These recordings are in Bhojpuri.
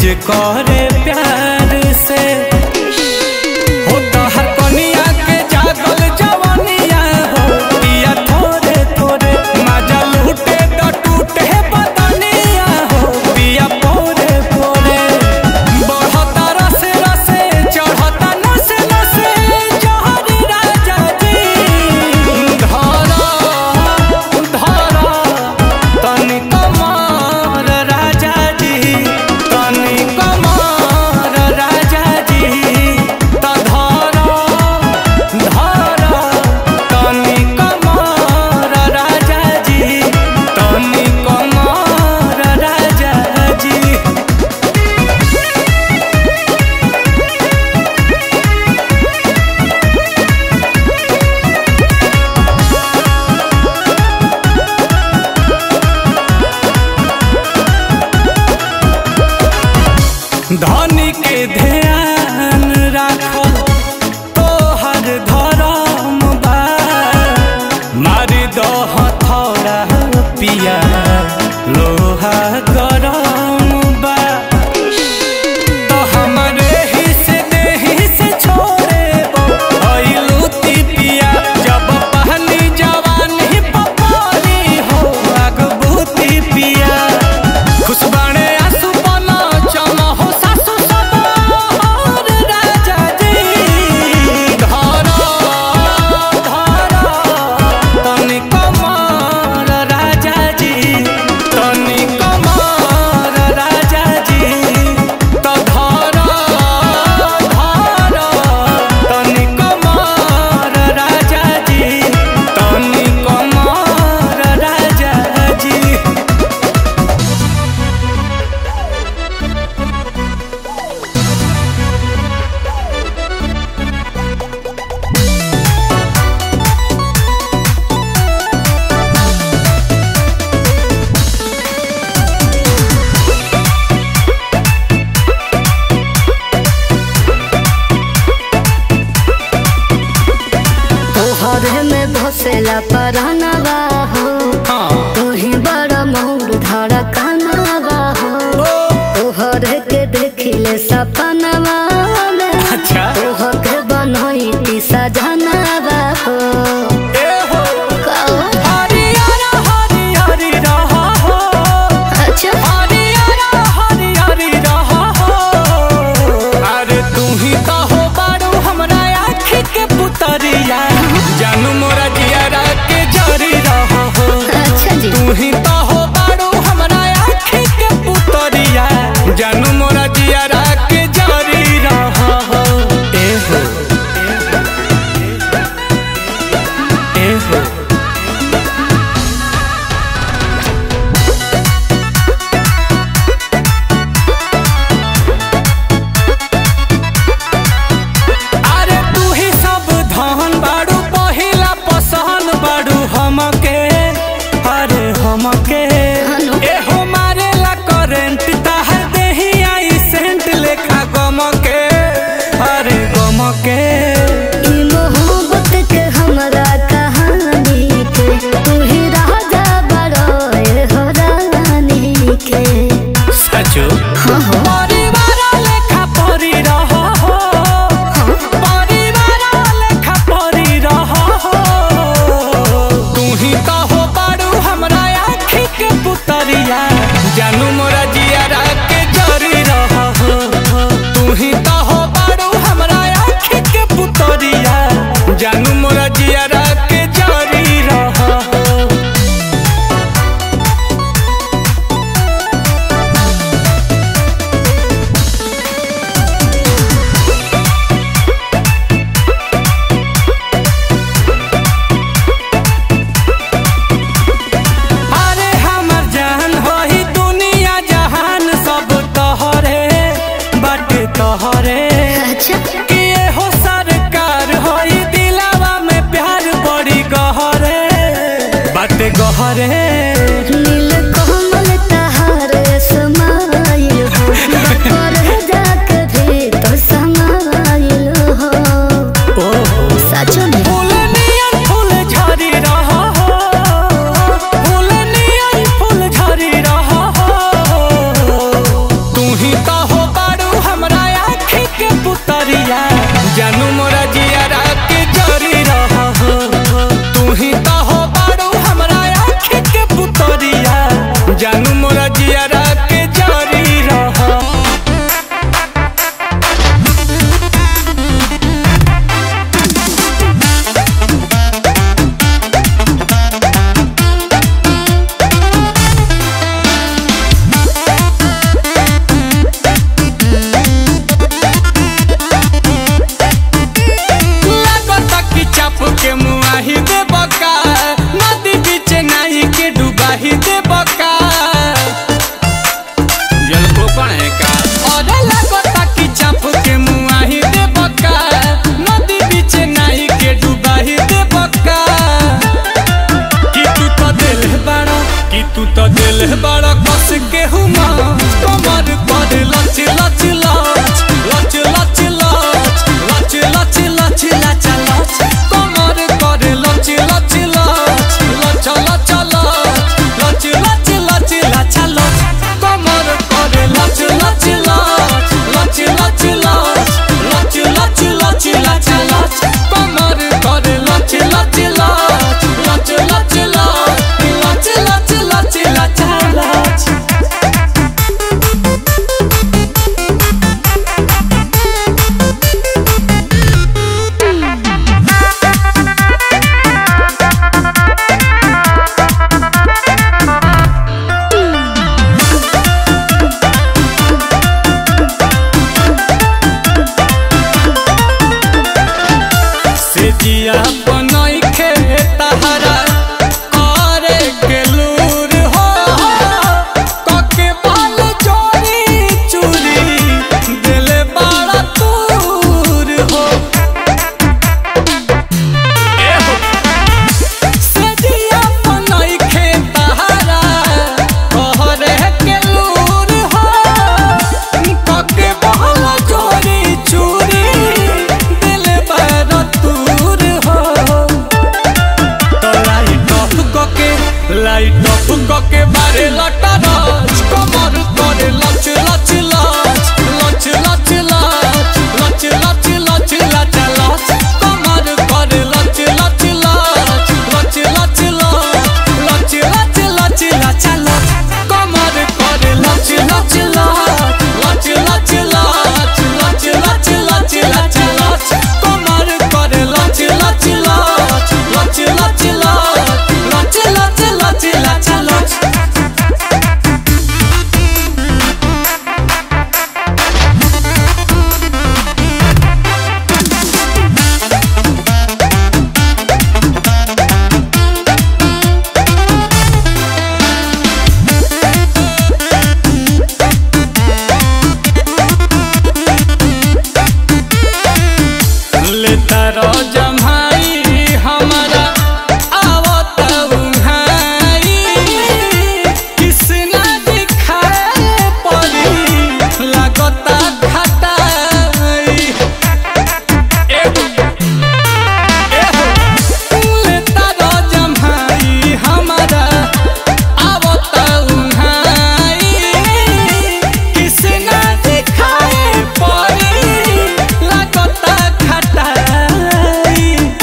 जे करे प्यार से हो तहर कनिया के जागल जवनिया हो पिया थोरे थोरे मजा लूटे तो टूटे बदनिया हो पिया पोरे पोरे बढ़ता रसे रसे चढ़ता नसे नसे जहरी राजा जी धरा धरा तनी कमार राजा जी तनी कमार राजा जी त धरा धरा तनी कमार राजा जी तनी कमार राजा जी धनी के ध्यान राखल तोहर धरम बा मारी दह थोड़ा पिया लोहा गरम बा तो हमरे ही से देही से छोड़े लूती पिया जब पहली जवानी पपानी हो अगबूती पिया खुशबाणे आंसू बना चमा हो सासु सवार राजा जी धरा धरा तनी कमार राजा जी तनी कमार राजा जी त धरा धरा तनी कमार राजा जी तनी कमार राजा जी तोहरे में भसेला परनवा हो हाँ तोही बड़ा मोर धड़कनवा हो तोहरे के देखिले सपनवा में अच्छा तोहके बनैती सजनवा हो ए हो कहो, हरियारा हरियारी रहा हो अच्छा हरियारा हरियारी रहा हो अरे तू ही तो हो बारू हमरा आँखी के पुतरिया जानू मोरा जियारा के जरी रहा हो अच्छा जी तू ही तो हो बारू हमरा आँखी के पुतरिया जानू मोरा जियारा के जरी रहा हो ए हो ए हो अरे तू ही सब धन बाड़ू पहिला पसंद बाड़ू हमके अरे हमके हनु। ए हो मारेला करेंट ताहर देही आई सेंट लेखा गमके अरे गमके ई मोहब्बत के हमरा कहानी के तू ही राजा बड़ो ए हो रानी के सचो हाँ हो परिवार लेखा परी रहा हो परिवार लेखा परी रहा हो तू ही तो हो बाड़ू हमरा आँखी के पुतरिया जानू मोरा जियारा के जरी रहा हो तू ही तो हो बाड़ू हमरा आँखी के पुतरिया जानू मोरा जियारा के जरी रहा हो अरे हमर जान होई दुनिया जहान सब तोहरे बाटे तोहरे अच्छा कि हो सरकार होई दिलावा में प्यार बड़ी गहरे बाटे गहरे नील कमल तहार समाइल हो बकर जाके भी तो समाइल हो ओहो सच में फूल नियन फूल झरी रहा हो फूल नियन फूल झरी रहा हो तू ही तो हो मोरा जियारा के जारी रह लागता कि चाप के मुआही दे बका नदी बीच नाही के डुबाही दे बका जल कोपण है का अरे लागता कि चाप के मुआही दे बका नदी बीच नाही के डुबाही दे बका कि तू तो दिल बड़ा कि तू तो दिल बड़ा कस के हुमा कमर पर लच लच लच लच लच लच लच लच लच लच लच कमर पर लच लच लच लच लच लच लच लच लच लच कमर पर लच लच लच लच लच लच लच लच लच लच कमर पर लच लच लच लच लच लच लच लच लच लच से जिया बनई खे तहरा करे के लूर हो कके बाल जोड़ी चूड़ी दिल बड़ा दूर हो ए हो से जिया बनई खे तहरा करे के लूर हो कके बाल जोड़ी चूड़ी दिल बड़ा दूर हो तो लाइट ऑफ कके लाइट ऑफ कके बारे लटा राज कमर करे लच लच लच लच लच लच लच लच लच लच लच कमर करे लच लच लच लच लच लच लच लच लच लच कमर करे लच लच लच लच लच लच लच लच लच लच कमर करे लच लच लच लच लच लच लच लच लच लच लेता रो जम्हाई हमारा आवत उन्हाई किसना दिखाए पड़ी लागता खटाई एगो एहो लेता रो जम्हाई हमारा आवत उन्हाई किसना दिखाए पड़ी लागता खटाई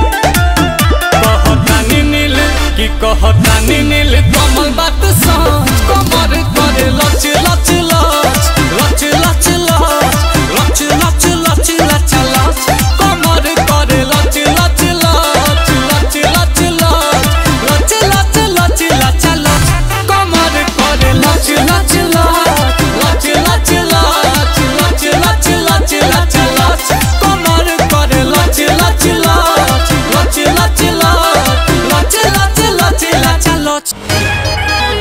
कहतानी नील कि कहतानी नील कमल बात सच कमर करे लच लच लच लच लच लच लच लच लच लच कमर करे लच लच लच लच लच लच लच लच लच लच कमर करे लच लच लच लच लच लच लच लच लच लच कमर करे लच लच लच लच लच लच लच लच लच लच लच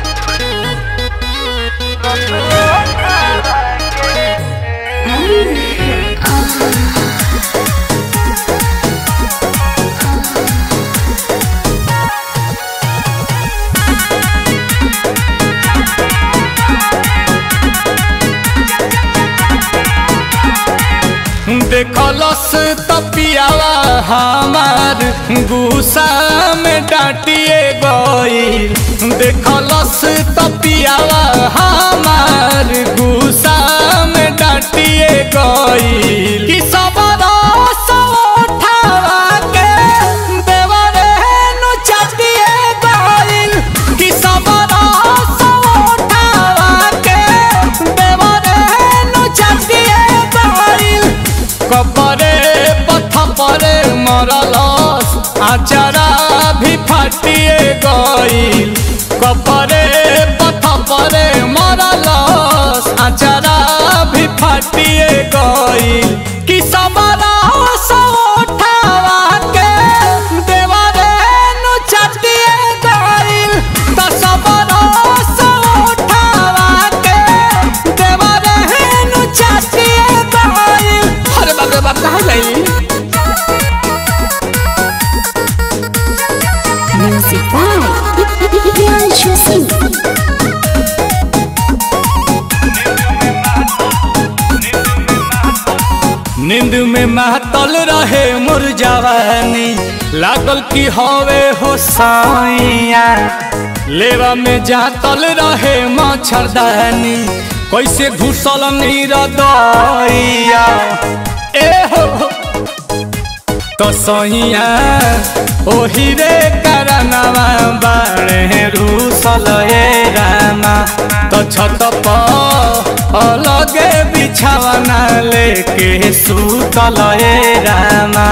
देखलस तपियावा हमार गुस्सा में डांटिए गई देखलस तपियावा हमार गुस्सा में डांटिए गई कि सब रस उठावा के देवरे नु चाटिए गई कि सब रस आचारा भी फाटिए गईल कपरे पथपरे मरलस आचारा भी फाटिए गईल कि सबरा सौठावा के देवरे नु चटिए गईल त सबरा सौठावा के देवरे नु चटिए गईल अरे बाप रे बाप कहाँ गई Music by Priyanshu Singh. नींद में महतल रहे मोर जवानी लागल की हवे हो साइया लेवा में जातल रहे मच्छरदानी कैसे घुसल नीर दैया ए हो तो सैया ओही रे करनवा बाणे रूसल ए रामा तो छत पर अलगे बिछावना लेके सुतल ए रामा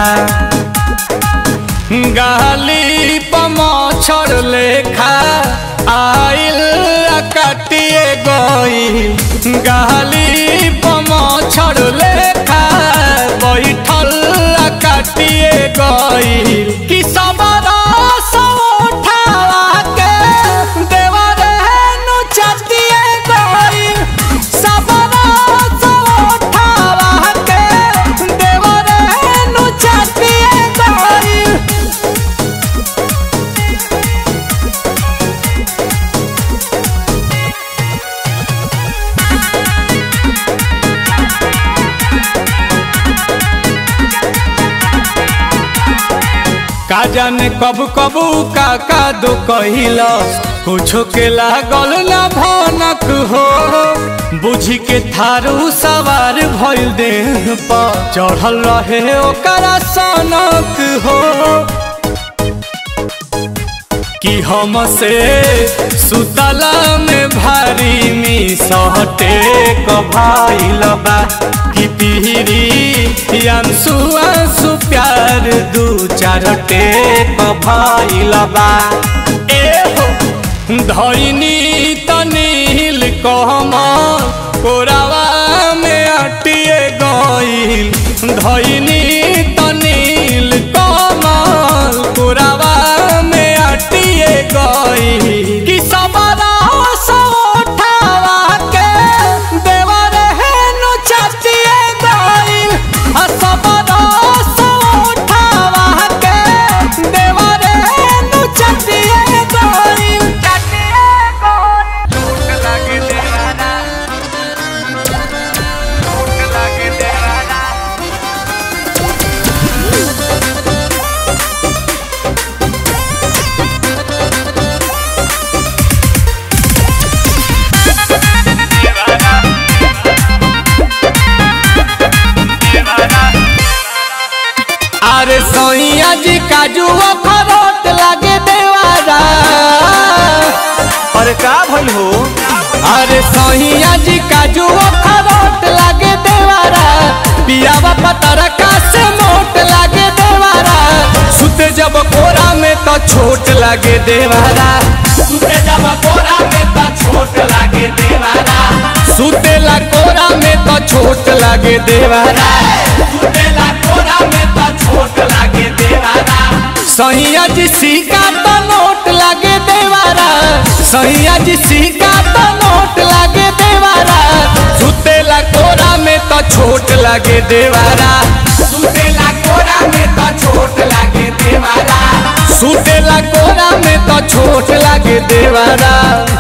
गाली पमछर लेखा आइल आ काटिए गई गाली पमछर लेखा बैठल आ काटिए गई कि सबरा सौठावा के देवरे नु चटिए गई सबरा सौठावा के देवरे नु चटिए गई का जाने कब कबू का का दो कहिलस कुछो के लागल ना भनक हो बुझी के थारू सवार भइल देह पर चढ़ल रहे ओकरा सनक हो कि हम से सुतला में भारी मी सहटे कभाइल बा कि पीरी अंसु अंसु प्यार दू चार टेक भइल बा ए हो धैनी तनील कहमल कोरावा में अटिए गईल धैनी तनील कमल कोरावा में अटिए गईल कि सबरा सौठावा के देवरे हेनु चटिए गईल आ सबरा सौठावा के देवरे हेनु चटिए गईल चटिए गईल चोट लागे देवाना चोट लागे देवाना अरे सोइया जी काजू अखरोट लागे देवारा अरे का भइल हो अरे सोहिया जी काजू अखरोट लागे देवारा पियावा पतरका से मोट लागे देवारा सुते जब कोरा में तो छोट लागे देवारा सुते जब कोरा में तो छोट लागे देवारा सुतेला कोरा में तो छोट लागे देवारा सुतेला कोरा में तो छोट लागे देवारा सैया जी सिक्का तो नोट लागे देवारा सैया जी सिक्का तो नोट लागे देवारा सुतेला कोरा में तो छोट लागे देवारा सुतेला कोरा में तो छोट लागे देवारा सुतेला कोरा में तो छोट लागे देवारा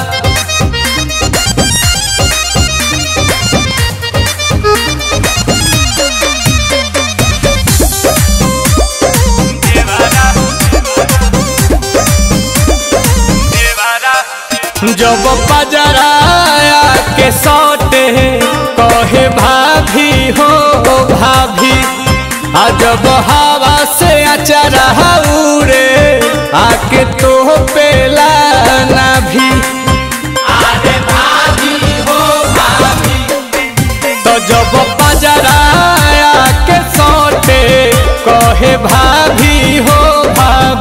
जब पजराया के सौटे कहे भाभी हो भाभी आ जब हवा से अचरा उड़े आके तो पेला ना भी अरे भाभी हो भाभी तो जब पजराया के सौटे कहे भाभी हो भाभी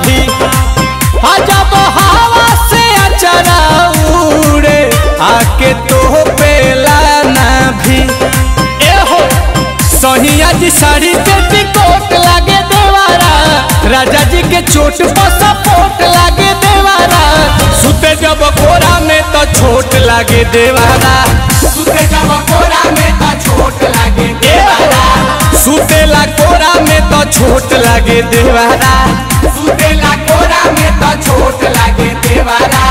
आ जब हवा से अचरा उड़े आके तो पेला ना भी ए हो सहिया जी साड़ी पे टिकोट लागे देवारा राजा जी के चोट पर सपोर्ट लागे देवारा सुते जब कोरा में तो छोट लागे देवारा सुते जब कोरा में तो छोट लागे देवारा सुतेला कोरा में तो छोट लागे देवारा सुतेला कोरा में तो छोट लागे देवारा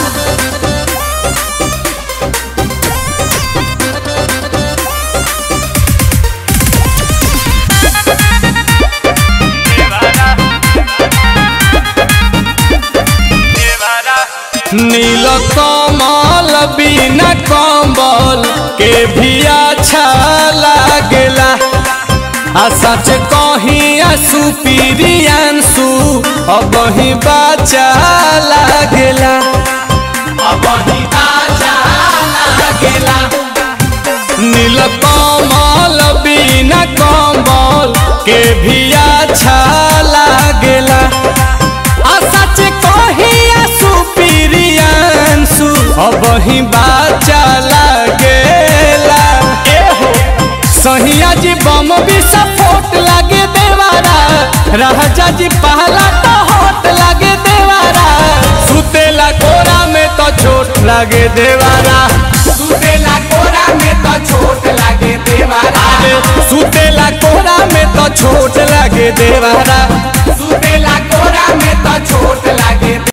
नील कमल बिना कम्बल के भी अच्छा लागेला आ सच कहीं आंसू पीरियांसू अब ही बचा लागेला अब ही बाजा लागेला नील कमल बिना कम्बल के भी अच्छा लागेला आ सच कहीं आंसू पीरियांसू अब ही बचा लागेला ए हो सहिया जी बम भी सपोर्ट लागे देवारा राजा जी पहला तो होट लागे देवारा सुतेला कोरा में तो चोट लागे देवारा सुतेला कोरा में तो छोट लागे देवारा अरे सुतेला कोरा में तो छोट लागे देवारा सुतेला कोरा में तो छोट लागे